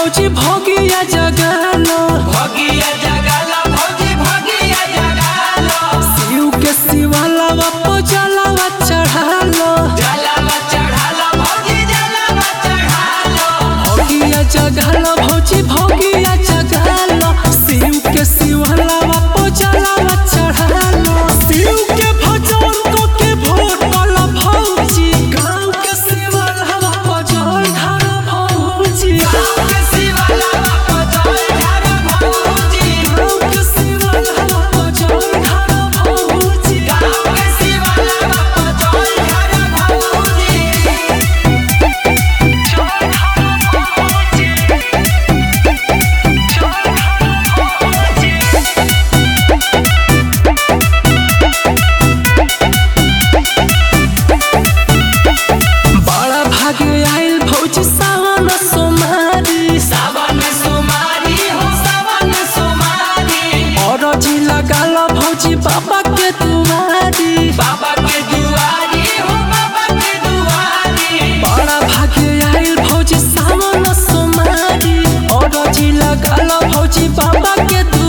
भौजी भोगिया जगालो भगिया जगाला भौजी भगिया जगाला शिव के शिवालावा पजलावा चढ़ालो जलावा चढ़ाला भौजी जलावा चढ़ाला भोगिया जगालो भौजी भोगिया जगालो शिव के शिवालावा पजलावा चढ़ालो शिव के भजन को के भोटल भौजी गाँव के शिवालावा पजल ढालो भौजी गाँव के शिवाला पचल ढार भौजी गाँव के शिवालावा पजल ढालो भौजी गाँव के शिवाला पचल ढार भौजी बड़ा भागे आइल भौजी सावन सोमारी सावन सुमारी हो सावन सुमारी और जी लगाल भौजी बाबा के दुआरी बाबा के दुआरी हो बाबा के दुआरी बड़ा भागे आइल भौजी सावन सोमारी और जी लगाल भौजी बाबा के दुआरी